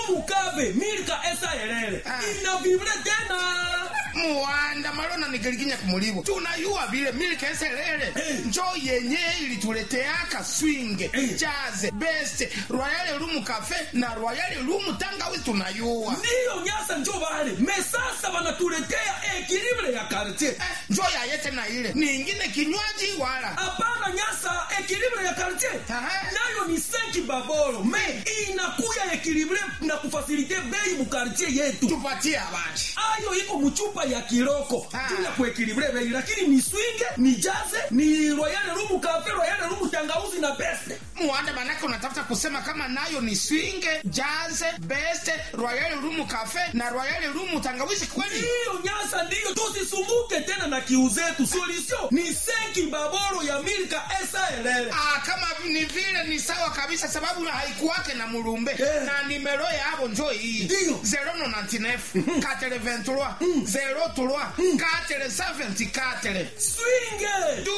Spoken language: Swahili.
rumu kave milka esa elele Ah. ina vibre tena muwanda malona nikilikinya kumulivo tunayuwa vile milke eselele Eh. njo yenye ilituleteaka swinge Eh. jaze best royale lumu cafe na royale lumu tangawizi tunayuwa ndiyo nyasa njo vale mesasa vanatuletea ekilibre ya kartie Eh, njo yayete na ile ningine kinywaji wala hapana nyasa ekilibre ya kartie Aha. nayo ni senki baboro me inakuya ekilibre na kufasilite bei mukartie yetu tupatie abanje ayo iko muchupa ya kiroko Ah. tuna kuekilibre bei lakini ni swinge ni jaze ni royale rumu kafe royale rumu tangauzi na beste muwanda manake unatafuta kusema kama nayo ni swinge jaze best royale lumu cafe na royale lumu tangawizi kweli ndiyo nyasa ndiyo tusisumbuke tena na kiu zetu solution ni senki baboro ya milka esaelele Ah, kama ni vile ni sawa kabisa sababu haikuwake na mulumbe Eh. na nimero yabo njo hii Ndiyo. 099 423 03 474 swinge